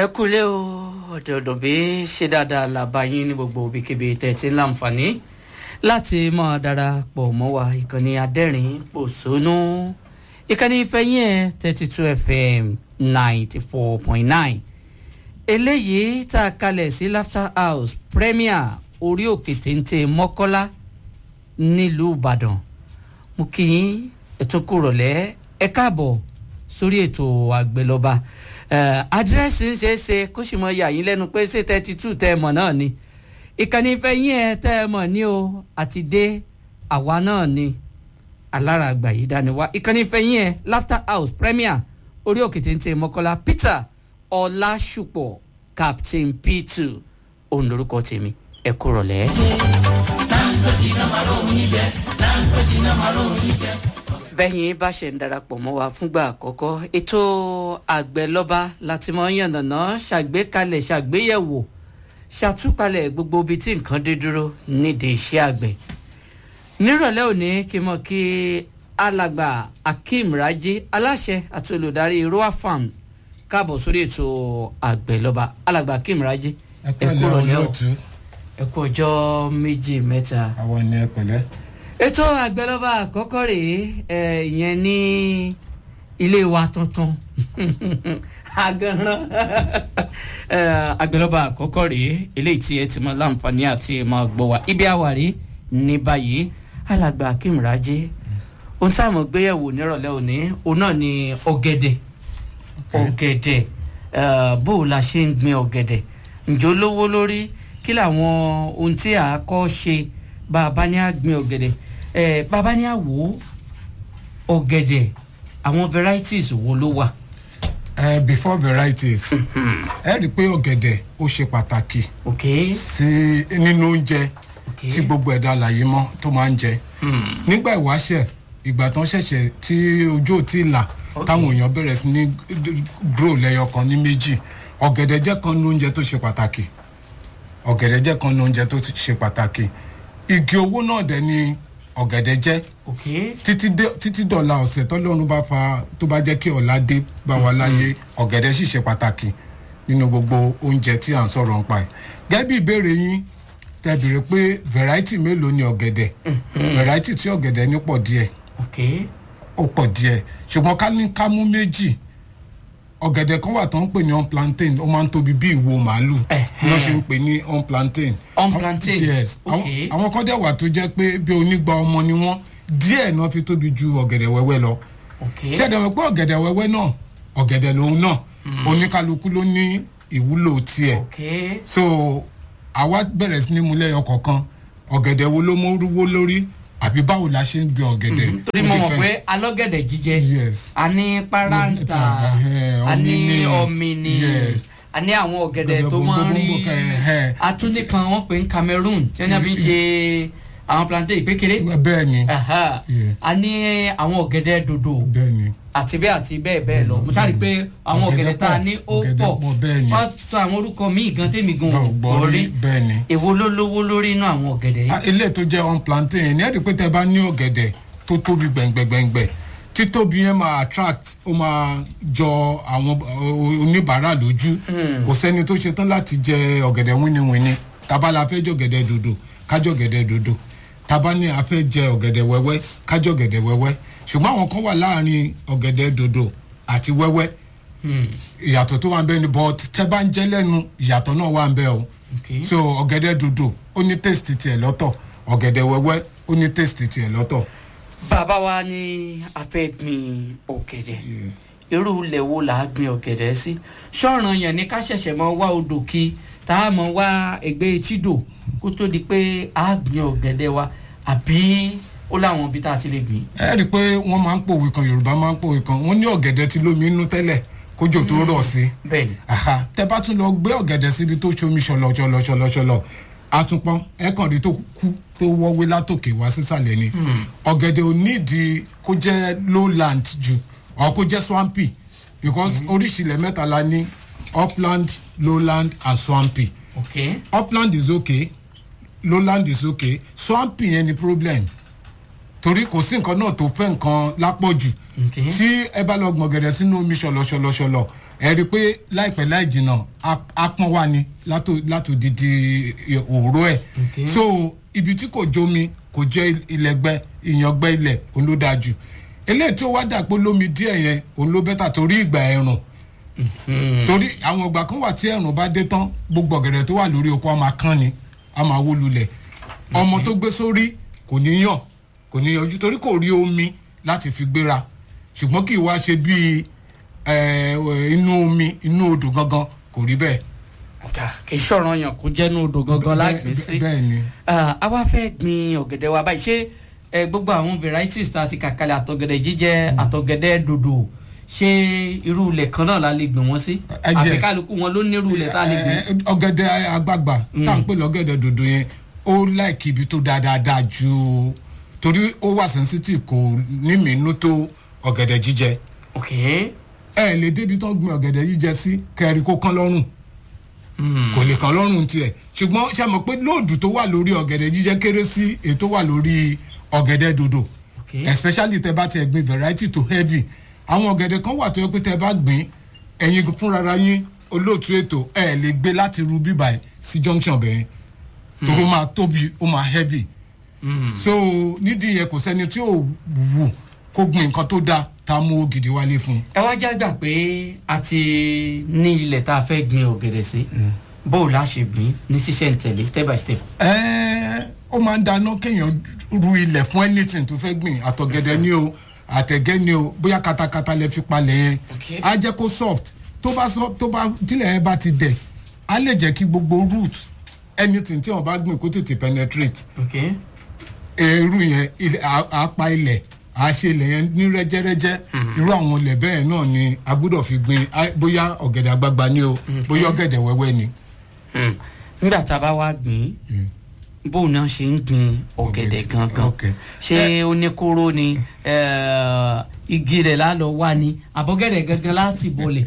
ẹ kúlẹ̀ o ọ̀dọ̀ọ̀dọ̀ bí ṣe dáadáa làbá yín ní gbogbo òbíkébé tẹ̀tí láǹfààní láti máa darapọ̀ mọ́ wa ìkànnì adẹ́rìn pòṣónú ìkànnì ìfẹ́yìn ẹ̀ thirty two fm ninety four point nine eléyìí tá a kalẹ̀ sí laughter house premier orí òkè téńté mọ́kọ́lá nílùú ìbàdàn mo kí yín ètò kúrọ̀lẹ́ ẹ káàbọ̀ sórí ètò àgbẹ̀lọba àdírẹ́sì ń ṣeé ṣe kó sì mọ yà yín lẹ́nu pé ṣé thirty two tẹ́ ẹ mọ̀ náà ni ìkànnì ìfẹ́yìn ẹ̀ tẹ́ ẹ mọ̀ ní o àti dé àwa náà ni alára àgbà yìí dání wá ìkànnì ìfẹ́yìn ẹ̀ laughter house premier orí òkè téńté mọ́kọ́lá peter ọlásùpọ̀ captain p2 òun lorúkọ tèmi ẹ kúrọ̀lẹ́. bẹ́yìn bá ṣe ń darapọ̀ mọ́ wa fúngbà àkọ́kọ́ ètò àgbẹ̀lọ́ba láti mọ yànnàná ṣàgbékalẹ̀ ṣàgbéyẹ̀wò ṣàtúpalẹ̀ gbogbo ibi tí nǹkan dé dúró nídìí iṣẹ́ àgbẹ̀ nírọ̀lẹ́ òní kí n mọ̀ kí alàgbà akeem raji aláṣẹ àti olùdarí roa farms káàbọ̀ sórí ètò àgbẹ̀lọ́ba alàgbà akeem raji ẹ pẹ̀lẹ́ olóòtú ẹ kú ọjọ́ méjì mẹ́ta àwọn ni ẹ pẹ̀lẹ́. ètò àgbẹ̀lọ́ba àkọ́kọ́ rèé ẹ̀ ìyẹn ní ilé wa tuntun aganran àgbẹ̀lọ́ba àkọ́kọ́ rèé eléyìí tí ẹ ti mọ láǹfààní àti mọ gbọ́ wa ibi àwárí ní báyìí alàgbà akeem raji ohun tí a mọ̀ gbéyẹ̀wò nírọ̀lẹ́ òní òun náà ni ọ̀gẹ̀dẹ̀ ọ̀gẹ̀dẹ̀ bó o la ṣe ń gbin ọ̀gẹ̀dẹ̀ ǹjọ́ lówó lórí kí làwọn ohun tí a kọ́ ṣe bá a bá ní a gbin ọ̀gẹ̀dẹ̀ bá a bá ní a wò ó ọ̀gẹ̀dẹ̀ àwọn varieties wo ló wà. Uh, before varieties ẹ rí i pé ọ̀gẹ̀dẹ̀ ó ṣe pàtàkì ok sí nínú oúnjẹ ok tí gbogbo ẹ̀dá àlàyé mọ́ tó máa ń jẹ nígbà ìwáṣẹ̀ ìgbà tán ṣẹ̀ṣẹ̀ tí ojú ò tí ì là Ok. táwọn èèyàn bẹ̀rẹ̀ sí ní grow lẹ́yọ kan ní méjì ọ̀gẹ̀dẹ̀ jẹ́ kan ní oúnjẹ tó ṣe pàtàkì ọ̀gẹ̀dẹ̀ jẹ́ kan ní oúnjẹ tó ṣe pàtàkì igi owó náà dẹ̀ ni ọ̀gẹ̀dẹ̀ jẹ́ ok títí dé- títí dọ̀la ọ̀sẹ̀ tọ́lọ́run bá fa tó bá jẹ́ kí ọ̀la dé bá wa láyé ọ̀gẹ̀dẹ̀ sì ṣe pàtàkì nínú gbogbo oúnjẹ tí à ń sọ̀rọ̀ nípa ẹ̀. gẹ́gẹ́ bí ìbéèrè yín tẹ bèrè pé variety mélòó ni ọ̀gẹ̀dẹ̀ variety tí ọ̀gẹ̀dẹ̀ ní pọ̀ díẹ̀ ok ó pọ̀ díẹ̀ ṣùgbọ́n ká ní ká mú méjì ọ̀gẹ̀dẹ̀ kan wà tó ń pè ní on plantain ó máa ń tóbi bí ìwo màálù Ẹ̀hẹ́n. wọ́n ṣe ń pè ní on plantain. On plantain, yes ok. àwọn- àwọn kan dẹ̀ wà tó jẹ́ pé bí onígbà ọmọ ni wọ́n díẹ̀ náà fi tóbi ju ọ̀gẹ̀dẹ̀ wẹ́wẹ́ lọ ok ṣẹ̀dẹ̀ wẹ̀ pé ọ̀gẹ̀dẹ̀ wẹ́wẹ́ náà ọ̀gẹ̀dẹ̀ lòun náà oníkálukú ló ní ìwúlò tiẹ̀ ok so àwa bẹ̀rẹ̀ sí ní mú lẹ́yọ kọ̀ọ̀kan ọ̀gẹ̀dẹ̀ wo ló mú rúwó lórí àbí báwo la ṣe ń gbin ọ̀gẹ̀dẹ̀ torí mo mọ̀ pé alọ́gẹ̀dẹ̀ jíjẹ yes a ní paranta Ẹ̀hẹ́n, a ní ọ̀mìnì. ọ̀mìnì Yes. a ní àwọn ọ̀gẹ̀dẹ̀ Ọ̀gẹ̀dẹ̀ tó máa ń rí gbogbogbò kan, ẹ̀hẹ́n. atúndì kan wọ́n pè ní cameroon tí wọ́n fi ń ṣe àwọn plantain ìpékeré bẹ́ẹ̀ ni Aha. Yeah. a ní àwọn ọ̀gẹ̀dẹ̀ dòdò bẹ́ẹ̀ ni àti bẹ́ẹ̀ àti bẹ́ẹ̀ bẹ́ẹ̀ lọ mo ṣáà rí i pé àwọn Ọ̀gẹ̀dẹ̀ ọ̀gẹ̀dẹ̀ tá a pọ̀, ní ó ọ̀gẹ̀dẹ̀ pọ̀ pọ̀, bẹ́ẹ̀ ni. wọ́n sọ àwọn orúkọ míì gan tèmi gan ò gbọ́ gbọ́ gbọ́ rí rí bẹ́ẹ̀ ni. èwo ló lówó lórí inú àwọn ọ̀gẹ̀dẹ̀ Ah, yìí ilé tó jẹ́ on plantain ní ẹ̀rí pé tẹ bá ní ọ̀gẹ̀dẹ̀ tó tóbi gbẹ̀ngbẹ̀ngbẹ̀ títóbi yẹn máa attract ó máa jọ àwọn uh, oníbàárà lójú kò sẹ́ni tó ṣetán láti jẹ ọ̀gẹ̀dẹ̀ wíníwíní tábà la fẹ́ jẹ ọ̀gẹ̀dẹ̀ dòdò kájọ ọ̀gẹ̀dẹ̀ dòdò tábà ní a fẹ́ jẹ ọ̀gẹ̀dẹ̀ wẹ́wẹ́ kájọ ọ̀gẹ̀dẹ̀ wẹ́wẹ́ ṣùgbọ́n àwọn kan wà láàrin ọ̀gẹ̀dẹ̀ dòdò àti wẹ́wẹ́ ìyàtọ̀ tó wà ń bẹ ni but tẹ́ bá ń jẹ́ lẹ́nu ìyàtọ̀ náà wà ń bẹ o Okay. so ọ̀gẹ̀dẹ̀ dòdò ó ní taste tiẹ̀ lọ́tọ̀ ọ̀gẹ̀dẹ̀ wẹ́wẹ́ ó ní taste tiẹ̀ lọ́tọ̀. bàbá wa ní a fẹ́ gbin ọ̀gẹ̀dẹ̀ irú ilẹ̀ wo là á gbin ọ̀gẹ̀dẹ̀ sí ṣọ́ọ̀ràn yẹn ni ká ṣẹ̀ṣẹ̀ mọ wá odò kí tá a mọ wá ẹgbẹ́ etídò kó tó di pé a gbin ọ̀gẹ̀dẹ̀ wa àbí ó láwọn ibi tá a ti lè gbìn. ẹ rí i pé wọ́n máa ń pòwe kan yorùbá máa ń pòwe kan wọ́n ní ọ̀gẹ̀dẹ̀ ti lómi inú tẹ́lẹ̀ kójò tó rọ̀ sí i bẹ́ẹ̀ ni aha tẹ bá tún lọ gbé ọ̀gẹ̀dẹ̀ síbi tó ṣomi ṣọlọ ṣọlọ ṣọlọ ṣọlọ àtúnpọ̀n ẹ kàn rí tó kú tó wọ́wé látòkè wá sísàlẹ̀ ni ọ̀gẹ̀dẹ̀ ò nídìí kó jẹ́ lowland jù ọ̀ kó jẹ́ swampy because oríṣìílẹ̀ mẹ́ta la ní upland lowland and swampy ok upland is okay lowland is okay swampy yẹn ni problem torí kò sí nǹkan náà tó fẹ́ nǹkan lápọ̀jù Okay. tí ẹ bá lọ gbọ̀n gẹ̀dẹ̀ sínú omi ṣọlọṣọlọṣọlọ ẹ rí i pé láìpẹ́ láì jìnnà á- á pọ́n wá ni látò- látòdìdí òró ẹ̀ Okay. so ibi tí kò jómi kò jẹ́ ilẹ̀gbẹ́ ìyàngbẹ́ ilẹ̀ òun ló dáa jù eléyìí tí ó wá dàpọ̀ lómi díẹ̀ yẹn òun ló bẹ́tà torí ìgbà ẹ̀rùn torí àwọn ìgbà kan wà tí ẹ̀rùn bá dé tán gbogbo ọ̀gẹ̀dẹ̀ tó wà lórí oko a máa kán ni a máa wó lulẹ̀ ọmọ tó gbé sórí kò ní yàn kò ní yanjú torí kò rí omi láti fi gbéra ṣùgbọ́n kì í wá ṣe bíi eh, inú omi inú odò gangan kò rí bẹ́ẹ̀. ọ̀dà kì í ṣọ̀ràn yàn kó jẹ́nu odò gangan lágbèé sí. bẹ́ẹ̀ ni Ah, a wá fẹ́ gbin ọ̀gẹ̀dẹ̀ wa báyìí ṣé ẹ, gbogbo àwọn varieties tá a ti kàkalẹ̀ àtọ̀gẹ̀dẹ̀ jíjẹ àtọ̀gẹ̀dẹ̀ dòdò ṣé irú ilẹ̀ kan náà la lè gbìn wọ́n sí Eh, yes. àbí kálukú wọn ló ní irú ilẹ̀ tá a lè gbìn. Eh, ọ̀gẹ̀dẹ̀ àgbààgbà tá à ń pè lọ́gẹ̀dẹ̀ dòdò yẹn ó láìkí ibi tó dáadáa ju torí ó wà sensitive kò ní mìínú tó ọ̀gẹ̀dẹ̀ jíjẹ ok ẹ lè débi tó gbin ọ̀gẹ̀dẹ̀ jíjẹ sí kẹrin kó kán lọ́rùn kò lè kán lọ́rùn tiẹ̀ ṣùgbọ́n ṣe mọ̀ pé lóòdù tó wà lórí ọ̀gẹ̀dẹ̀ jíjẹ kéré sí èyí tó wà lórí ọ̀gẹ̀dẹ̀ dòdò ok especially tẹ bá tiẹ̀ gbin variety to heavy àwọn ọ̀gẹ̀dẹ̀ kan wà tó yẹ pé tẹ bá gbìn ẹ̀yin fúnra yín olóòtú ètò ẹ̀ lè gbé láti ru bíbà ẹ̀ sí junction bẹ̀rẹ̀ torí ó máa tóbi ó máa heavy so nídìí yẹn kò sẹ́ni tí ò wù kó gbin nǹkan tó dáa tá a mú owó gidi wálé fún un. ẹ wá já gbà pé a ti ní ilẹ̀ tá a fẹ́ gbin ọ̀gẹ̀dẹ̀ sí bó o la ṣe gbìn ní sísẹ̀ntẹ̀lé step by step. Ẹ́ẹ́, ó máa ń dáná kéèyàn ru ilẹ̀ fún anything tó fẹ́ gbìn àtọ̀gẹ̀dẹ̀ ni o àtẹ̀gẹ́ ni o bóyá katakata lẹ fi palẹ̀ yẹn Okay. á jẹ́ kó soft tó bá soft tó bá tílẹ̀ yẹn bá ti dẹ̀ á lè jẹ́ kí gbogbo root anything tí wọ́n bá gbìn kó tètè penetrate ok irú yẹn ilẹ̀- á- á pa ilẹ̀ á ṣe ilẹ̀ yẹn ní rẹ́jẹ́rẹ́jẹ́ irú àwọn ilẹ̀ bẹ́ẹ̀ náà ni a gbọ́dọ̀ fi gbìn á- bóyá ọ̀gẹ̀dẹ̀ àgbagbà ni o bóyá ọ̀gẹ̀dẹ̀ wẹ́wẹ́ ni. Hmm. nígbà tá a bá wá gbìn bó o náà ṣe ń gbin ọ̀gẹ̀dẹ̀ Ọ̀gẹ̀dẹ̀, gangan okay. ṣé ó ní kóró ni eh, igi rẹ̀ lálọ́ wá ni àbọ̀gẹ̀dẹ̀ gangan láti bọ̀lẹ̀.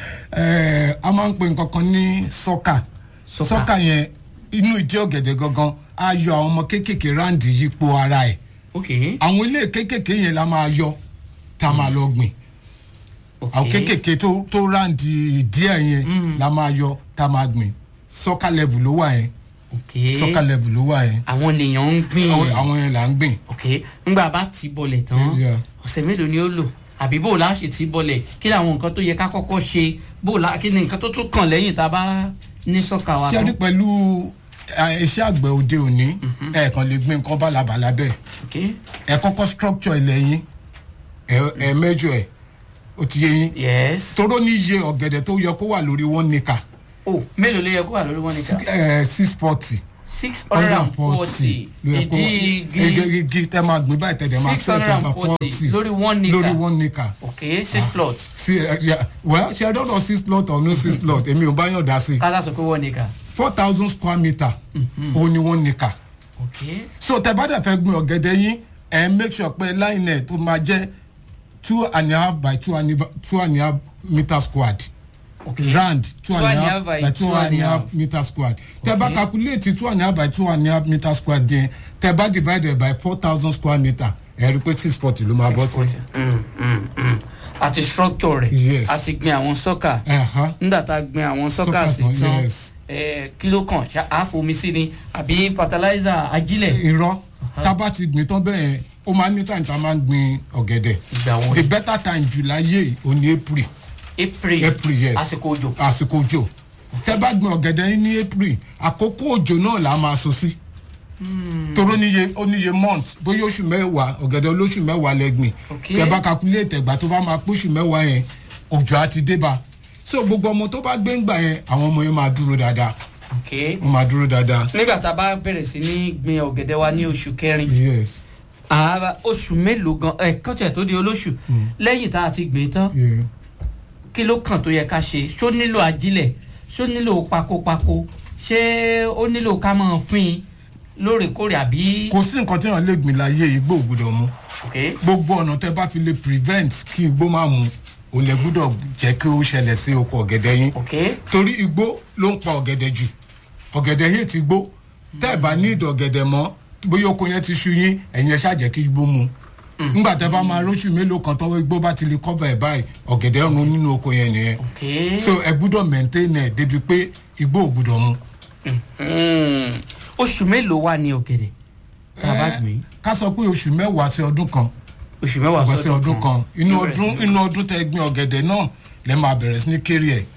Ẹ, a máa ń pè nǹkan kan ní sọ́kà Sọ́kà. sọ́kà yẹn inú ìdí ọ̀gẹ̀dẹ̀ gangan á yọ àwọn ọmọ kéékèèké ráǹdì yípo ara ẹ̀ ok àwọn ilé kéékèèké yẹn la máa yọ tá a máa lọ gbìn ok àwọn kéékèèké tó tó ráǹdì díẹ̀ yẹn la máa yọ tá a máa gbìn sọ́kà level ló wà yẹn ok sọ́kà level ló wà yẹn àwọn ènìyàn ń gbìn àwọn àwọn yẹn là ń gbìn. ok ńgbà bá ti bọ̀lẹ̀ tán Yeah. ọ̀sẹ̀ mélòó ni ó lò àbí bó o la ṣe ti bọ̀lẹ̀ kí ni àwọn nǹkan tó yẹ ká kọ́kọ́ ṣe bó o la kí ni nǹkan tó tún kàn lẹ́yìn tá a bá ní sọ́kà wa ṣé ẹ rí tán pẹ̀lú eh, iṣẹ́ àgbẹ̀ òde òní ẹ̀ẹ̀kan lè gbìn nǹkan bálabàla bẹ́ẹ̀ ok ẹ kọ́kọ́ structure ilẹ̀ yín ẹ ẹ mẹ́jọ ẹ̀ ó ti yé yín yes toró ní iye ọ̀gẹ̀dẹ̀ tó yẹ kó wà lórí one nickel o mélòó ló yẹ kó wà lórí wọn nìkan ẹ six forty six hundred and forty ló yẹ kó ìdí igi igi igi tẹ máa gbìn báyìí tẹ̀lé máa six hundred and forty lórí one nickel lórí one nickel ok six plot sí ẹ ẹ well ṣe ẹ dọ́dọ̀ six plot or no six plot èmi ò bá yàn dá sí kásá sọ pé one nickel four thousand square meter ó ní one nickel ok so tẹ bá dẹ̀ fẹ́ gbin ọ̀gẹ̀dẹ̀ yín ẹ make sure pé line ẹ̀ tó máa jẹ́ two and a half by two and a half- two and a half meter squared ok round two and a half by two and a half meter squared tẹ bá Okay. calculate two and a half by two and a half meter squared yẹn tẹ bá divided by four thousand square meter ẹ rí pé six forty ló máa bọ́ sí. Mm, mm, mm. àti structure rẹ̀ Yes. àti gbin àwọn sọ́kà Ẹ̀hán. nígbà tá a gbin àwọn sọ́kà Sọ́kà sí tán, tán yes. eh, kí ló kàn ṣá a fomi sí ni àbí fertilizer ajílẹ̀ irọ́ tá a bá ti gbìn tán bẹ́ẹ̀ yẹn ó máa ní time tá a máa ń gbin ọ̀gẹ̀dẹ̀ ìgbà wo the ni better time july yìí ò ní april april april yes àsìkò òjò àsìkò òjò tẹ bá gbin ọ̀gẹ̀dẹ̀ yín ní april àkókò òjò náà là á máa so sí toró níye ó níye month bóyá oṣù mẹ́wàá ọ̀gẹ̀dẹ̀ olóṣù mẹ́wàá lẹ́gbìn Okay. tẹ bá calculate ẹ̀gbà tó bá máa póṣù mẹ́wàá yẹn òjò á ti dé bá so gbogbo ọmọ tó bá gbé ń gbà yẹn àwọn ọmọ yẹn máa dúró dáadáa ok wọ́n máa dúró dáadáa nígbà tá a bá bẹ̀rẹ̀ sí ní gbin ọ̀gẹ̀dẹ̀ wa ní oṣù kẹrin yes àá oṣù mélòó gan ẹ̀ kọ́tẹ̀ tó di olóṣù lẹ́yìn tá a ti gbìn tán yeah. kí ló kàn tó yẹ ká ṣe ṣó nílò ajílẹ̀ ṣó nílò pakopako ṣé ó nílò ká máa fín in lóòrèkóòrè àbí. kò sí nǹkan tí wọn lè gbìn láyé igbó ò gbọdọ̀ mu ok gbogbo ọ̀nà tẹ bá fi lè prevent kí igbó máa mu ò lè gbúdọ̀ jẹ́ kí ó ṣẹlẹ̀ sí oko ọ̀gẹ̀dẹ̀ yín ok torí igbó ló ń pa ọ̀gẹ̀dẹ̀ jù ọ̀gẹ̀dẹ̀ yìí ti gbó tẹ́ ẹ̀ bá ní ìdọ̀ ọ̀gẹ̀dẹ̀ mọ́ bóyá oko yẹn ti ṣú yín ẹ̀yin ẹ̀ ṣáà jẹ́ kí igbó mu nígbà tẹ́ bá máa róṣù mélòó kan tọ́wọ́ igbó bá ti lè cover ẹ̀ báyìí ọ̀gẹ̀dẹ̀ run nínú oko yẹn nìyẹn ok so ẹ gbúdọ̀ maintain ẹ̀ débi pé igbó ò gbúdọ̀ mu. Mm. oṣù mélòó wà ní ọ̀gẹ̀dẹ̀ bàbá Eh, mi ká sọ pé oṣù mẹ́wàá sí ọdún kan oṣù mẹ́wàá ọgbọ̀n sí ọdún kan inú Bẹ̀rẹ̀ sí ọdún ní- inú ọdún tẹ́ gbin ọ̀gẹ̀dẹ̀ náà lẹ́ máa bẹ̀rẹ̀ sí ní kéré ẹ̀.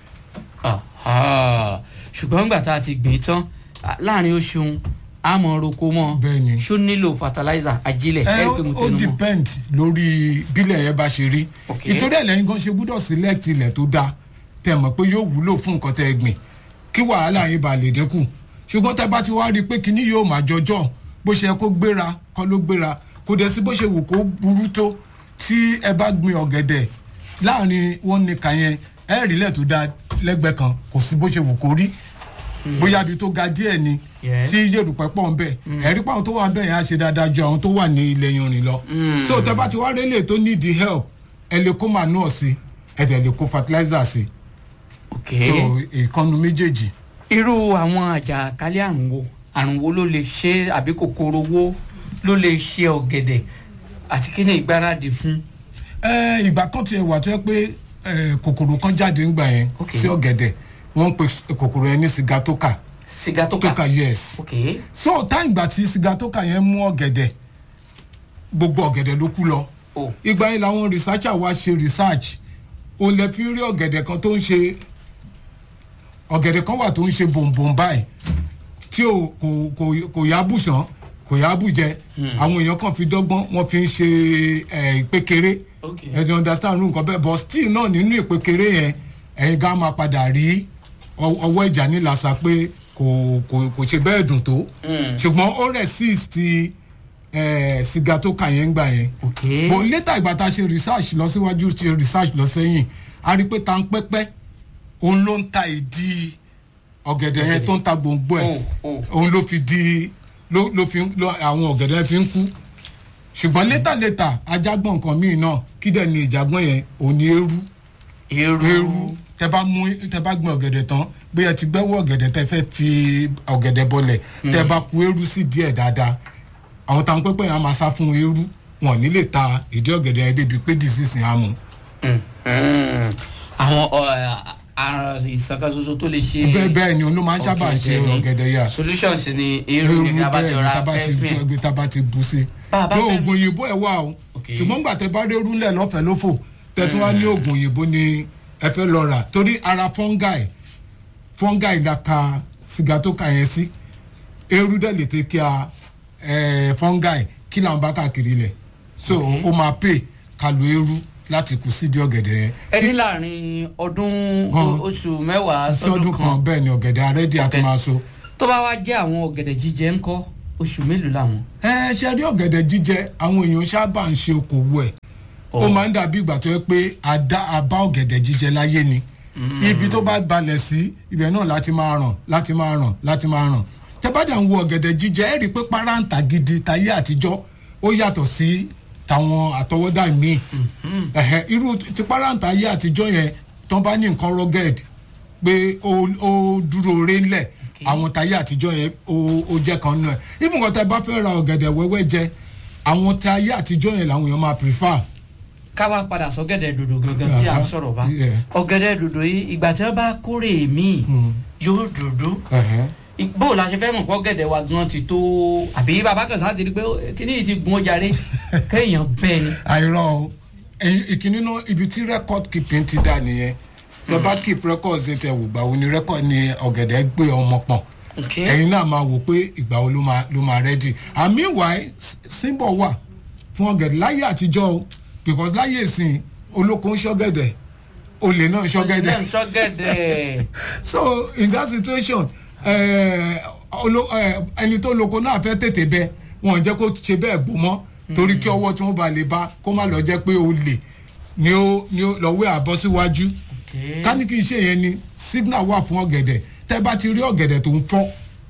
Aha. ṣùgbọ́n nígbà tá a ti gbìn tán à, láàrin oṣù àmọ́ roko mọ́ Bẹ́ẹ̀ni. ṣó nílò fertilizer ajílẹ̀ ẹ ẹ̀rí pé mo ó tẹnu mọ́ depend lórí bílẹ̀ yẹn bá ṣe rí Ok. ìtorí ẹ̀ lẹ́yìn gan ṣe gbúdọ̀ select ilẹ̀ tó dáa tẹ̀ mọ̀ pé yóò wúlò fún nǹkan tẹ́ ẹ gbìn kí wàhálà yín bá lè dínkù ṣùgbọ́n tẹ́ bá ti wá rí i pé kinní yóò máa jọjọ́ bó ṣe yẹ kó gbéra kọ́ ló gbéra kò dẹ̀ sí bó ṣe wù kó burú tó tí ẹ bá gbin ọ̀gẹ̀dẹ̀ láàrin wọn ní kàn yẹn ẹ rí ilẹ̀ tó dáa lẹ́gbẹ̀ẹ́ kan kò sí bó ṣe wù kó rí bóyá ibi tó ga díẹ̀ ni Yes. tí yèrùpẹ̀ pọ̀ ń bẹ̀ ẹ̀rí pàwọn tó wà ń bẹ̀ yẹn á ṣe dáadáa ju àwọn tó wà ní ilẹ̀ yanrìn lọ. so tẹ bá ti wá rélé tó need the help ẹ lè kó manure sí ẹ dẹ̀ lè kó fertilizer sí ok so ìkànnù méjèèjì. irú àwọn àjàkálẹ̀ àrùn wo àrùn wo ló lè ṣe àbí kòkòrò wo ló lè ṣe ọ̀gẹ̀dẹ̀ àti kí ni ìgbáradì fún ẹ ìgbà kan tiẹ̀ wà tó yẹ pé ẹ, kòkòrò kan jáde ńgbà yẹn Ok. sí ọ̀gẹ̀dẹ̀ wọ́n ń pe s- kòkòrò yẹn ní sigatoka sìgá tó kà toka yes ok so táyìn ìgbà tí sigatoka yẹn mú ọ̀gẹ̀dẹ̀ gbogbo ọ̀gẹ̀dẹ̀ ló kú lọ o ìgbà yẹn làwọn researcher wá ṣe research o lè fi rí ọ̀gẹ̀dẹ̀ kan tó ń ṣe ọ̀gẹ̀dẹ̀ kan wà tó ń ṣe bòǹbòǹ báyìí tí o kò kò kò yá bùsàn kò yá bùjẹ àwọn èèyàn kan fi dọ́gbọ́n wọ́n fi ń ṣe ẹ̀ ìpékeré ok ẹ ti understand irú nǹkan bẹ́ẹ̀ but still náà nínú ìpékeré yẹn ẹ̀yin gan máa padà rí ọ- ọwọ́ ìjà nílàsà pé kò kò kò ṣe bẹ́ẹ̀ dùn tó ṣùgbọ́n ó resist ẹ̀ sìgá tó kà yẹn ń gbà yẹn ok bò létà ìgbà tá a ṣe research lọ síwájú ṣe research lọ sẹ́yìn a rí i pé ta ń pẹ́pẹ́ òun ló ń ta ìdí ọ̀gẹ̀dẹ̀ yẹn tó ń ta gbòǹgbò ẹ̀ Oh, oh. òun ló fi di ló ló fi ló àwọn ọ̀gẹ̀dẹ̀ fi ń kú ṣùgbọ́n létà létà ajágbọ̀n nǹkan míì náà kí dẹ̀ ni ìjàgbọ́n yẹn òun ni eérú eru eérú tẹ bá mú tẹ bá gbin ọ̀gẹ̀dẹ̀ tán bóyá ti gbẹ́wọ́ ọ̀gẹ̀dẹ̀ tẹ fẹ́ fi ọ̀gẹ̀dẹ̀ bọlẹ̀ tẹ bá ku eérú sí díẹ̀ dáadáa àwọn táwọn pẹ́pẹ́ yẹn á máa sá fún eérú wọn ò ní lè ta ìdí ọ̀gẹ̀dẹ̀ yẹn débi pé disease yẹn á mu. Mm. àwọn ọ, àrùn ìsàkàsoso tó lè ṣe bẹ́ẹ̀ bẹ́ẹ̀ ni òun ló máa ń sábà ṣe ni. ọ̀gẹ̀dẹ̀ yà solutions ni eru eérú ní bẹ́ẹ̀ abájọ ni ra tábà ti pẹ́fìn ẹgbẹ́ tábà ti bu sí. Bá a bá pé fẹ́- oògùn òyìnbó ẹ̀ wà o Ok. ṣùgbọ́n gbà tẹ bá rí eérú ńlẹ̀ lọ́fẹ̀ẹ́ lófò tẹ̀tún wá ní oògùn òyìnbó ni ẹ fẹ́ lọ rà torí ara fungi fungi la ka sìgá tó ka yẹn sí eérú dẹ̀ lè tẹ́ kí a ẹ̀, fungi kí làwọn bá káàkiri lẹ̀ so ó máa pè ká lo eérú láti kù sídìí ọ̀gẹ̀dẹ̀ yẹn ẹni láàrin ọdún Gan. o- oṣù mẹ́wàá sí ọdún sọdún kan kan bẹ́ẹ̀ ni ọ̀gẹ̀dẹ̀ arẹ́dí àti Ọ̀gẹ̀dẹ̀. máa so. tó bá wá jẹ́ àwọn ọ̀gẹ̀dẹ̀ jíjẹ ńkọ́ oṣù mélòó làwọn. ẹ ṣe rí ọ̀gẹ̀dẹ̀ jíjẹ àwọn èèyàn sábà ń ṣe okòwò ẹ̀ ó máa ń dàbí ìgbà tó yẹ pé a dá a bá ọ̀gẹ̀dẹ̀ jíjẹ láyé ni ibi tó bá balẹ̀ sí ibẹ̀ náà láti máa ràn láti máa ràn láti máa ràn tẹ bá dà ń wo ọ̀gẹ̀dẹ̀ jíjẹ ẹ rí i pé páráǹtà gidi tayé àtijọ́ ó yàtọ̀ sí tàwọn àtọwọ́dá míì ẹ̀hẹ̀, irú ti páráǹtà ayé àtijọ́ yẹn tán bá ní nǹkan rugged pé ó ó dúró re ńlẹ̀ àwọn tayé àtijọ́ yẹn ó ó jẹ́ kan náà even kan tẹ bá fẹ́ ra ọ̀gẹ̀dẹ̀ wẹ́wẹ́ jẹ àwọn tayé àtijọ́ yẹn làwọn èèyàn máa prefer ká wá padà sọ́gẹ̀dẹ̀ dòdò gangan tí à ń sọ̀rọ̀ bá Yeah. ọ̀gẹ̀dẹ̀ dòdò yìí ìgbà tí wọ́n bá kórè míì yóò dúdú ẹ̀hẹ́. bó o la ṣe fẹ́ mọ̀ kọ́ gẹ̀dẹ̀ wa gan ti tó àbí bàbá kan sáà ti rí pé ó, kíní yìí ti gun ọjà rẹ kéèyàn bẹ́ẹ̀ ni. àìrọ o ẹ̀yin- ìkíní náà ibi tí record keeping ti dà nìyẹn tẹ bá keep records tẹ wò gbà wo ni record ni ọ̀gẹ̀dẹ̀ gbé ọmọ pọ̀n Okay. ẹ̀yin náà máa wò pé ìgbà wo ló máa ló máa ready and meanwhile s- symbol wà fún ọ̀gẹ̀dẹ̀ láyé àtijọ́ o because láyé ìsìn olóko ń ṣọ́gẹ̀dẹ̀ olè náà ń ṣọ́gẹ̀dẹ̀ náà sọ́gẹ̀dẹ̀ so in that situation eh, olo- eh, ẹni tó loko náà fẹ́ tètè bẹ wọn ò jẹ́ kó ṣe bẹ́ẹ̀ gbó mọ́ torí kí ọwọ́ tí wọ́n bá lè bá kó má lọ jẹ́ pé olè ni ó ni ó lọ́wọ́ àbọ̀ síwájú ká ní kí n ṣe yẹn ni signal wà fún ọ̀gẹ̀dẹ̀ tẹ́ bá ti rí ọ̀gẹ̀dẹ̀ tó ń fọ́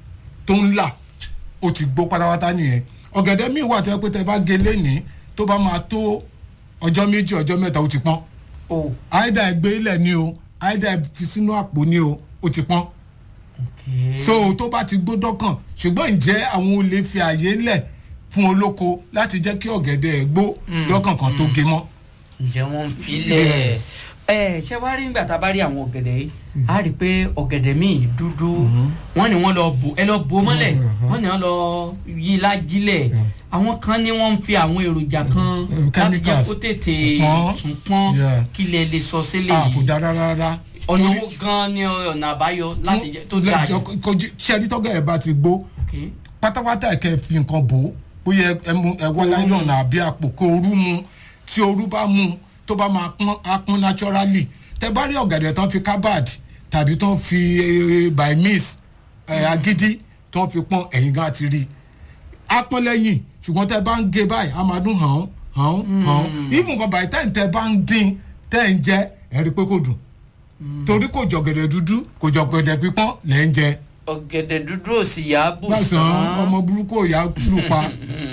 tó ń là ó ti gbó pátápátá nìyẹn ọ̀gẹ̀dẹ̀ míì wà tó yẹ pé tẹ́ bá gé lénìí tó bá máa tó ọjọ́ méjì ọjọ́ mẹ́ta ó ti pọ́n o àìdá ẹgbẹ́ ilẹ̀ ni o àìdá fi sínú àpò ni o ó ti pọ́n so tó bá ti gbódọ́ kàn ṣùgbọ́n ǹjẹ́ àwọn olè fi àyè lẹ̀ fún olóko láti jẹ́ kí ọ̀gẹ̀dẹ̀ ẹ̀ gbó lọ́kànkàn tó gé mọ́. ǹjẹ́ wọ́n ń filẹ̀ Yes. ẹ ṣé wàá rí nígbà tá a bá rí àwọn ọ̀gẹ̀dẹ̀ yìí a rí i pé ọ̀gẹ̀dẹ̀ míì dúdú wọ́n ní wọ́n lọ bò ẹ lọ bò mọ́lẹ̀ Mhm. wọ́n ní wọ́n lọ yí lájílẹ̀ àwọn kan ní wọ́n ń fi àwọn èròjà kan Mm, láti jẹ́ chemicals. kó tètè Pọ́n. tún pọ́n Yeah. kí lè lè sọ sílẹ̀ a kò yìí dára rárá. ọ̀nà Torí- owó gan ni ọ̀nà àbáyọ láti jẹ́ tó dáa lẹ́jọ́ jù. kojú ṣẹ́rí tọ́gẹ̀ ẹ̀ bá ti gbó Okay. pátápátá ẹ̀ kẹ́ ẹ fi nǹkan bò ó bóyá ẹ mú ẹ wọ́ láìlọ́nà àbí àpò kó orú mu tí orú bá mu tó bá máa pọ́n á pọ́n naturally tẹ bá rí ọ̀gẹ̀dẹ̀ tán fi carbad tàbí tán fi eh, by miss eh, agídí tán fi pọ́n ẹ̀yìn gan ti rí á pọ́n lẹ́yìn ṣùgbọ́n tẹ bá ń gé báyìí á máa dún hàn hàn hàn even kan by the time tẹ bá ń dín tẹ ń jẹ ẹ rí i pé kò dùn torí kò jọ̀gẹ̀dẹ̀ dúdú kò jọ̀gẹ̀dẹ̀ pípọ́n lẹ́ ń jẹ ọ̀gẹ̀dẹ̀ dúdú ò sì yá bù lásán ọmọ burúkú ò yá lù pa.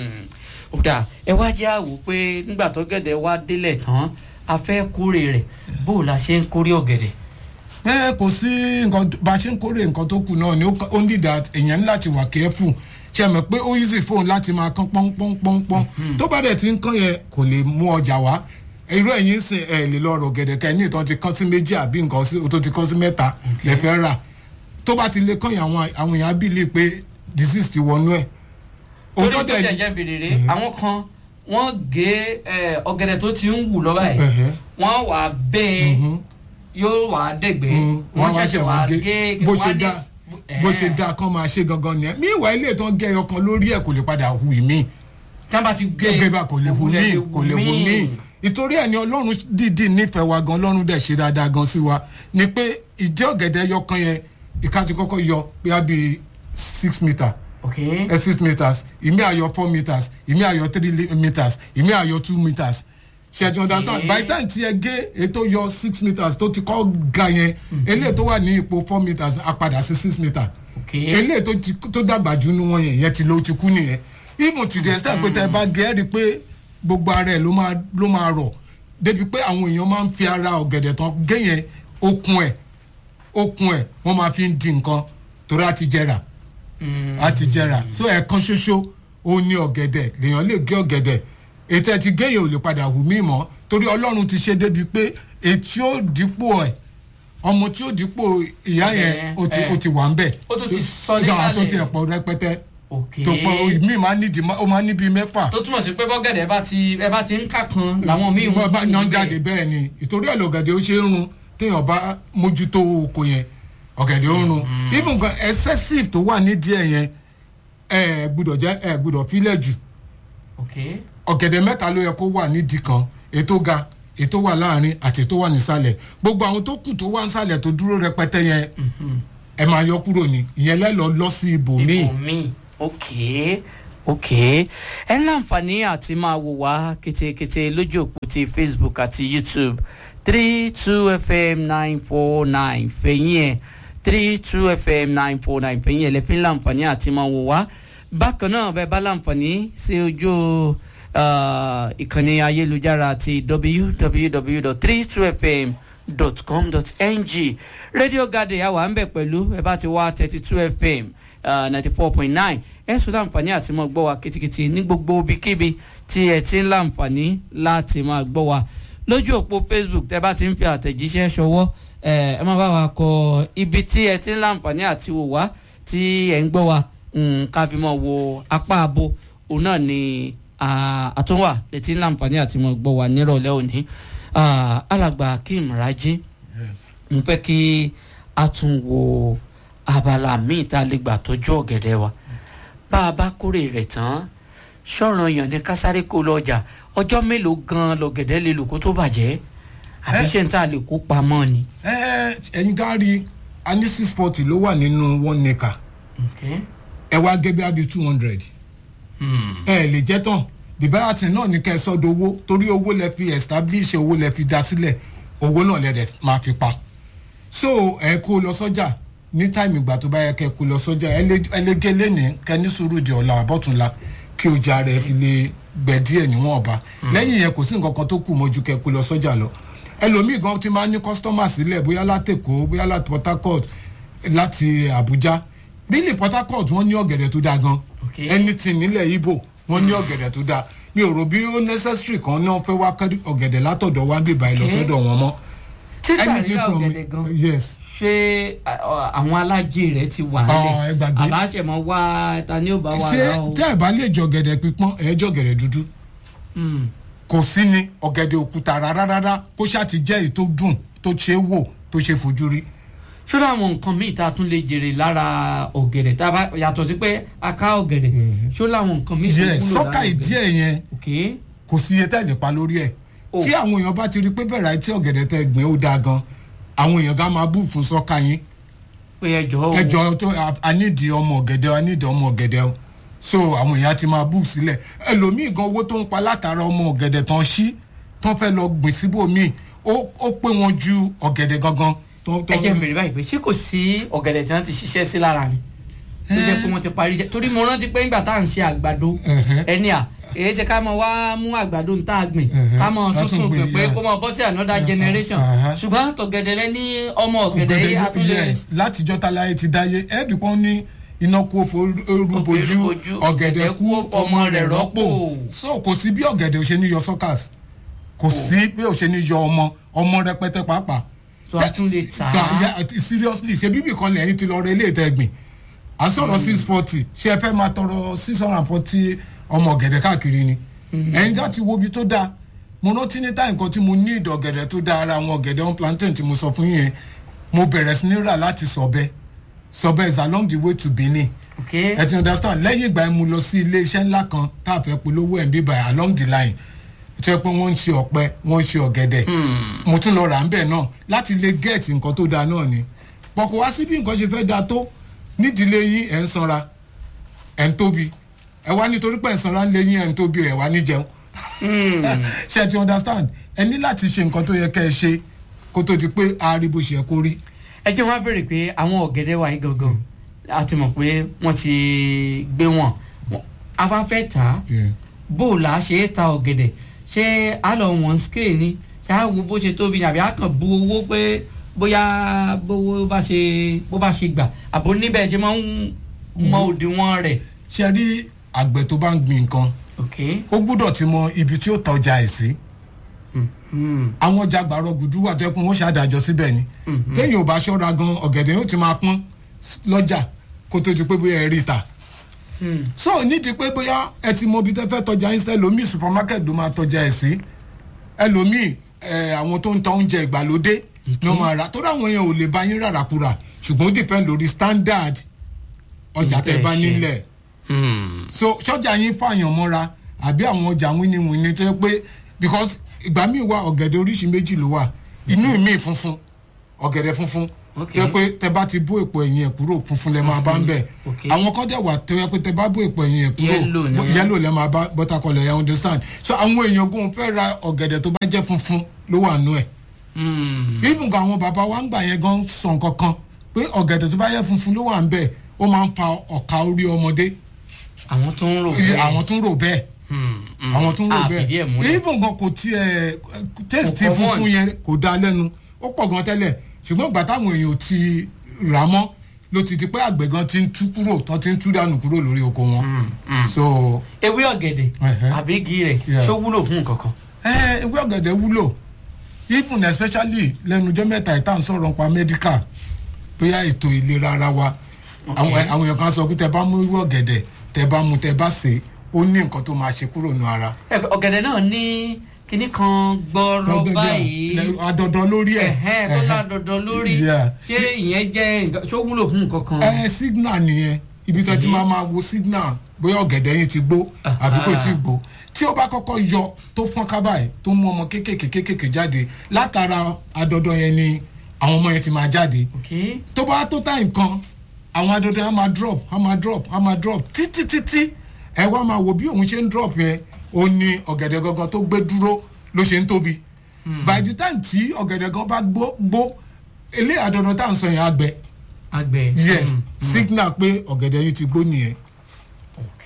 ó dà ẹ wá jẹ́ àwò pé nígbà tó gẹ̀dẹ̀ wá délẹ̀ tán a fẹ́ kórè rẹ̀ bó o la ṣe ń kórè ọ̀gẹ̀dẹ̀. ẹ kò sí nǹkan tó- bá a ṣe ń kórè nǹkan tó kù náà ni ó ó ní that èèyàn ní láti wà careful ṣe mọ̀ pé ó easy fóun láti máa kán pọ́npọ́npọ́npọ́n tó bá dẹ̀ ti ń kán yẹn kò lè mú ọjà wá irú ẹ̀yìn sìn ẹ̀ lè lọ rọ̀ gẹ̀dẹ̀ kẹ́ ní ìtàn ti kán sí méjì àbí nǹkan sí- tó ti kán sí mẹ́ta lẹ́fẹ̀ẹ́ rà tó bá ti lè kán yẹn àwọn àwọn èèyàn á bìlì pé disease ti wọnú ẹ̀ torí òótọ́ tó dẹ̀ jẹ́ jẹ́ bèrèrè àwọn kan wọ́n gé ẹ, ọ̀gẹ̀dẹ̀ tó ti ń wù lọ́wọ́ ẹ̀ Ẹ̀hẹ́. wọ́n wà á bẹ́ẹ̀ Mhm. yóò wà á dẹ̀gbẹ́ Mm, wọ́n ṣẹ̀ṣẹ̀ wà á gé bó wọ́n á ṣe ní- dá ẹ̀, bó ṣe dá kán máa ṣe gangan nìyẹn mí ìwà ilé tó ń gé ẹyọ kan lórí ẹ̀ kò lè padà hu ìmí tí wọ́n bá ti gé gẹ́gẹ́ bá kò lè hu òwúlẹ̀ mí kò lè hu mí ìtorí ẹ̀ ni ọlọ́run dìídì nífẹ̀ẹ́ wa gan ọlọ́run dẹ̀ ṣe dáadáa gan sí wa ni pé ìdí ọ̀gẹ̀dẹ̀ ẹyọ kan yẹn ìka ti kọ́kọ́ yọ bíi bíi six metre ok ẹ six meters ìmí àyọ four meters ìmí àyọ three li- meters ìmí àyọ two meters ṣe ti understand Okay. by the time tí ẹ gé ètò yọ six meters tó ti kọ́ ga yẹn eléyìí tó wà ní ipò four meters á padà sí six meters ok eléyìí tó ti tó dàgbà jù nínú wọn yẹn yẹn ti lọ ó ti kú nìyẹn even to the extent pé tẹ bá gé ẹ rí i pé gbogbo ara ẹ ló máa ló máa rọ̀ débi pé àwọn èèyàn máa ń fi ara ọ̀gẹ̀dẹ̀ tán gé yẹn okun ẹ̀ okun ẹ̀ wọ́n máa fi ń di nǹkan torí á ti jẹrà á ti jẹrà so ẹ̀ẹ̀kan ṣoṣo ó ní ọ̀gẹ̀dẹ̀ lèèyàn lè gé ọ̀gẹ̀dẹ̀ ètò ẹ̀ ti gé yẹn ò lè padà hù mí mọ́ torí ọlọ́run ti ṣe débi pé ètí ó dípò ẹ̀ ọmọ tí ó dípò ìyá yẹn ó ti ẹ̀. ó ti wà ń bẹ̀ Ó tún ti sọ Ìjọba tó nísàlẹ̀. ti ẹ̀pọ̀ rẹpẹtẹ ok tó pọ̀ mí máa ní ìdí ó máa ní bíi mẹ́fà tó túmọ̀ sí pé bọ́gẹ̀dẹ̀ bá ti ẹ bá ti ń kà kan làwọn míì bá bá wù yan níbẹ̀. jáde bẹ́ẹ̀ ni ìtorí ẹ̀ lọ́gẹ̀dẹ̀ ó ṣe é run téèyàn bá mójútó oko yẹn ọ̀gẹ̀dẹ̀ ó run even gan excessive tó wà nídìí ẹ̀ yẹn ẹ̀ gbúdọ̀ jẹ́ ẹ̀ gbúdọ̀ fílẹ̀ jù ok ọ̀gẹ̀dẹ̀ mẹ́ta ló yẹ kó wà nídìí kan ètò ga ètò wà láàrin àti ètò wà nísàlẹ̀ gbogbo àwọn tó kù tó wà nísàlẹ̀ tó dúró rẹpẹtẹ yẹn ẹ máa yọ kúrò ní ìyẹn lẹ́lọ́ lọ sí ibòmíì ibòmíì ok ok ẹ ní láǹfààní àti máa wò wá ketekete lójú òpó ti facebook àti youtube three two fm nine four nine fẹ̀yìn ẹ̀ three two fm nine four nine fẹ̀yìn ẹ̀ lẹ́fín láǹfààní àti máa wò wá bákan náà bẹ́ẹ̀ bá láǹfààní sí ojú ah, ìkànnì ayélujára ti www.32fm.com.ng radio garden yà wà ń bẹ̀ pẹ̀lú ẹ bá ti wá thirty two fm ninety four point nine ẹ sọ láǹfààní àti máa gbọ́ wa kitikiti ní gbogbo ibikíbi tí ẹ ti ń láǹfààní láti máa gbọ́ wa lójú òpó facebook tẹ bá ti ń fi àtẹ̀jíṣẹ́ ṣọwọ́ ẹ ẹ má bá wa kọ ibi tí ẹ ti ń láǹfààní àti wò wá tí ẹ ń gbọ́ wa mm, ká fi mọ̀ wo apá abo òun náà ni ah, àtúnwà ẹ ti ń láǹfààní àti máa gbọ́ wa nírọ̀lẹ́ òní Ah, alàgbà akeem raji Yes. n fẹ́ kí a tún wo abala míì tá a lè gbà tọ́jú ọ̀gẹ̀dẹ̀ wa bá a bá kórè rẹ̀ tán ṣọ̀ràn èèyàn ní kásáré kó lọ ọjà ọjọ́ mélòó gan-an lọ̀gẹ̀dẹ̀ lè lò kó tó bàjẹ́ àbí Ẹ- ṣé n tá a lè kó pamọ́ ni. ẹ ẹyin ká rí a ní six forty ló wà nínú one acre Okay. ẹ wá gé bí abi two hundred ẹ lè jẹ́ tán dìbẹ́rẹ́tì náà ní kẹ́ ẹ sọ́dọ̀ owó torí owó lẹ fi establish owó lẹ fi dá sílẹ̀ owó náà lẹ dẹ̀ máa fi pa so ẹ kó lọ sọ́jà ní táìmù ìgbà tó bá yẹ kẹ́ kó lọ sọ́jà ẹ lè ẹ lè gé lẹ́nìí kẹ́ ní sùúrù di ọ̀la àbọ̀túnla kí ọjà rẹ fi lè gbẹ díẹ̀ níwọ̀n ọba lẹ́yìn yẹn kò sí nǹkan kan tó kù mọ́jú kẹ́ kó lọ sọ́jà lọ ẹlòmíì gan ti máa ní kọ́sítọ́mà sílẹ̀ bóyá látẹ̀kọ́ bóyá láti port harcourt láti abuja nílẹ̀ port harcourt wọ́n ní ọ̀gẹ̀dẹ̀ tó dáa gan Okay. anything nílẹ̀ ibo wọ́n ní ọ̀gẹ̀dẹ̀ tó dáa mi ò rò bí ó necessary kan náà fẹ́ wá kẹ́ ọ̀gẹ̀dẹ̀ látọ̀dọ̀ wá ń bèbà ẹ̀ lọ Okay. sọ́dọ̀ wọn mọ́. títà Anything rírà from- ọ̀gẹ̀dẹ̀ gan yes ṣé à, àwọn alájẹ rẹ ti wà Ọ̀, ẹ gbàgbé. àbáṣẹmọ wá ta ni ó bá wà ṣé rà o. tẹ́ ẹ̀ bá lè jọ ọ̀gẹ̀dẹ̀ pípọ́n ẹ̀ jọ ọ̀gẹ̀dẹ̀ dúdú Hmm. kò sí ni ọ̀gẹ̀dẹ̀ òkúta rárá rárá kó ṣáà ti jẹ́ èyí tó dùn tó ṣe é wò tó ṣe é fojú rí. ṣọ́dọ̀ àwọn nǹkan míì tá a tún lè jèrè lára ọ̀gẹ̀dẹ̀ tá a bá yàtọ̀ sí pé a ká ọ̀gẹ̀dẹ̀ ṣọ́dọ̀ àwọn nǹkan míì tó yes wúlò sọ́kà lára ìdí ọ̀gẹ̀dẹ̀. ẹ̀ yẹn ok kò sí iye tẹ́lẹ̀ pa lórí ẹ̀ Oh. tí àwọn èèyàn bá ti rí pé bẹ̀rẹ̀ àti ọ̀gẹ̀dẹ̀ tẹ́ gbìn ó dáa gan àwọn èèyàn gan máa bú fún sọ́kà yín pé ẹjọ́ o ẹjọ́ tó anídìí ọmọ ọ̀gẹ̀dẹ̀ anídìí ọmọ ọ̀gẹ̀dẹ̀ o so àwọn èèyàn ti máa bú sílẹ̀ ẹlòmíì gan owó tó ń pa látara ọmọ ọ̀gẹ̀dẹ̀ tán ṣí tán fẹ́ lọ gbìn síbòmíì ó ó pé wọn ju ọ̀gẹ̀dẹ̀ gangan tó tó ẹ jẹ́ mèrè báyìí pé ṣé kò sí ọ̀gẹ̀dẹ̀ tí wọ́n ti ṣiṣẹ́ sí lára mi tó jẹ́ pé wọ́n ti parí iṣẹ́ torí mo rántí pé nígbà tá à ń ṣe àgbàdo Ẹ̀hẹ́. ẹni à èyí ṣe ká mọ wá mú àgbàdo tá a gbìn Ẹ̀hẹ́. ká mọ Látún tuntun gbìn, gbìn pé yeah. kó mọ bọ́ sí another generation Ẹ̀hẹ́. ṣùgbọ́n tọ̀gẹ̀dẹ̀ lẹ ní ọmọ ọ̀gẹ̀dẹ̀ yìí ọ̀gẹ̀dẹ̀ àtúnlẹ̀ yes látijọ́ táláyé ti dáyé ẹ̀ẹ́dì kan ní iná kú òfò orúbojú Orúbojú, ọ̀gẹ̀dẹ̀ kú ọmọ rẹ̀ rọ́pò so kò sí bí ọ̀gẹ̀dẹ̀ ò ṣe ní yọ sọ́kàs kò sí bí ò ṣe ní yọ ọmọ ọmọ rẹpẹtẹ pàápàá tó a tún lè tà Ta- á ya- seriously ṣe bíbí kan lẹ́yìn ti lọ rẹ ilé ìtẹ́gbìn à ń sọ̀rọ̀ six forty ṣé ẹ fẹ́ máa tọrọ six hundred and forty ọmọ ọ̀gẹ̀dẹ̀ káàkiri ni ẹ̀yin ká ti wo ibi tó dáa mo rántí ní táyì nǹkan tí mo ní ìdọ̀ ọ̀gẹ̀dẹ̀ tó dáa ara àwọn ọ̀gẹ̀dẹ̀ on plantain tí mo sọ fún yín yẹn mo bẹ̀rẹ̀ sí ní rà láti sọ̀bẹ sọ̀bẹ is along the way to benin ok ẹ ti understand lẹ́yìn ìgbà yẹn mo lọ sí ilé iṣẹ́ ńlá kan tá a fẹ́ polówó ẹ̀ ń bíbà along the line tó yẹ pé wọ́n ń ṣe ọ̀pẹ wọ́n ń ṣe ọ̀gẹ̀dẹ̀ mo tún lọ rà ń bẹ̀ náà láti lè get nǹkan tó dáa náà ni pọ̀kọ̀ wá sí bí nǹkan ṣe fẹ́ dáa tó nídìílé yín ẹ̀ ń sanra ẹ̀ ń tóbi ẹ̀ wá nítorí pé ẹ̀ ń sanra ńlẹ̀ yín ẹ̀ ń tóbi ẹ̀ wá ní jẹun ṣe ẹ ti understand ẹ ní láti ṣe nǹkan tó yẹ kẹ́ ẹ ṣe kó tó di pé a rí bó ṣe yẹ kó rí ẹ jẹ́ wọ́n á béèrè pé àwọn ọ̀gẹ̀dẹ̀ wa yìí gangan a ti mọ̀ pé wọ́n ti gbé wọn Wọ́n- a bá fẹ́ tà á bó o là á ṣe é ta ọ̀gẹ̀dẹ̀ ṣé a lọ wọ̀n scale ni ṣé a wo bó ṣe tóbi ni àbí a kàn bu owó pé bóyá bówó bá ṣe bó bá ṣe gbà àbò níbẹ̀ ṣe máa ń mọ òdiwọ̀n rẹ̀. ṣe rí àgbẹ̀ tó bá ń gbin nǹkan ok ó gbúdọ̀ ti mọ ibi tí ó ta ọjà ẹ̀ sí hmm. àwọn ọjà gbàrọ̀ gùdú wà tó yẹ kó wọ́n ṣàdájọ́ síbẹ̀ ni téèyàn ò bá ṣọ́ra gan ọ̀gẹ̀dẹ̀ yóò ti máa pọ́n s- lọ́jà kó tó di pé bóyá ẹ rí i ta Hmm. so nídìí pé bóyá ẹ ti mọ ibi tẹ́ fẹ́ tọjà yín sí ẹlòmíì supermarket ló máa tọjà ẹ̀ sí ẹlòmíì ẹ, àwọn tó ń ta oúnjẹ ìgbàlódé ló máa rà torí àwọn yẹn ò lè bá yín rárá kúrà ṣùgbọ́n ó depend lórí standard ọjà tẹ́ bá Ntẹ́ ṣe. nílẹ̀ Hmm. so sọjà yín fààyàn mọ́ra àbí àwọn ọjà wíníwíní tó yẹ pé because ìgbà míì wà ọ̀gẹ̀dẹ̀ oríṣi méjì ló wà inú mi funfun ọ̀gẹ̀dẹ̀ funfun Ok. tó yẹ pé tẹ bá ti bó èpo ẹ̀yìn ẹ̀ kúrò funfun lẹ máa bá ń bẹ̀ Ok. àwọn kan dẹ̀ wà tó yẹ pé tẹ bá bó èpo ẹ̀yìn ẹ̀ kúrò Yellow ni bó- wọ́n. yellow lẹ máa bá bọ́tàkọlẹ̀ ẹ̀ understand so àwọn èèyàn gún fẹ́ ra ọ̀gẹ̀dẹ̀ tó bá jẹ́ funfun ló wà nú ẹ̀ Hmm. even gan àwọn bàbá wa ń gbà yẹn gan sọ nǹkan kan pé ọ̀gẹ̀dẹ̀ tó bá yẹ funfun ló wà ń bẹ̀ ó máa ń fa ọ̀ka orí ọmọdé àwọn tó ń rò Iye bẹ́ẹ̀. àwọn tún rò bẹ́ẹ̀ Hmm, hmm. àwọn tún rò Ah, fìdí ẹ̀ bẹ́ẹ̀ múlẹ̀. even gan kò tiẹ̀ tẹ́sítì Kò common. funfun yẹn kò dáa lẹ́nu ó pọ̀ gan tẹ́lẹ̀ ṣùgbọ́n ìgbà táwọn èèyàn ò ti rà mọ́ ló ti di pé àgbẹ̀ gan ti ń tú kúrò tán ti ń tú dànù kúrò lórí oko wọn so ewé ọ̀gẹ̀dẹ̀ Ẹ̀hẹ́. àbí igi rẹ̀ Yeah. ṣó wúlò fún nǹkan kan. ẹ ewé ọ̀gẹ̀dẹ̀ wúlò even especially lẹ́nu ọjọ́ mẹ́ta ìta ń sọ̀rọ̀ nípa medical bóyá ètò ìlera ara wa àwọn àwọn èèyàn kan sọ pé tẹ bá mú ewé ọ̀gẹ̀dẹ̀ tẹ bá mú tẹ bá sè é ó ní nǹkan tó máa ṣe kúrò nù ara. Ẹ, ọ̀gẹ̀dẹ̀ náà ní kinní kan gbọ́rọ̀ báyìí adọ̀dọ̀ lórí ẹ̀ ẹ̀hẹ́n tó ládọ̀dọ̀ lórí Yeah. ṣé ìyẹn jẹ́ nǹkan ṣó wúlò fún nǹkan kan. ẹ signal nìyẹn ibi tó ti máa máa wo signal bóyá ọ̀gẹ̀dẹ̀ yín ti gbó àbí kò tí ì gbó tí ó bá kọ́kọ́ yọ tó fọ́n kábàáyé tó mú ọmọ kéékèèké kéékèèké jáde látara adọ̀dọ̀ yẹn ni àwọn ọmọ yẹn ti máa jáde ok tó bá tó time kan àwọn adọ̀dọ̀ yẹn á máa drop á máa drop á máa drop títí títí ẹ wá máa wo bí òun ṣe ń drop yẹn ó ní ọ̀gẹ̀dẹ̀ gangan tó gbé dúró ló ṣe ń tóbi by the time tí ọ̀gẹ̀dẹ̀ gan bá gbó gbó ilé àdọ̀dọ̀ tá à ń sọ yẹn á gbẹ àgbẹ̀. yes Mm. signal pé ọ̀gẹ̀dẹ̀ yìí ti gbó nìyẹn. ok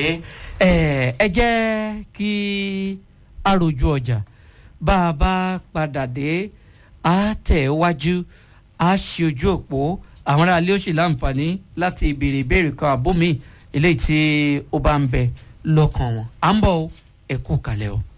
ẹ ẹ jẹ́ kí a rojú ọjà bá a bá padà dé a tẹ̀ wájú a ṣe ojú òpó àwọn aráalé ó sì láǹfààní láti béèrè ìbéèrè kan àbó mi eléyìí tí ó bá ń bẹ lọ́kàn wọn à ń bọ̀ ẹ kú kalẹ̀ o.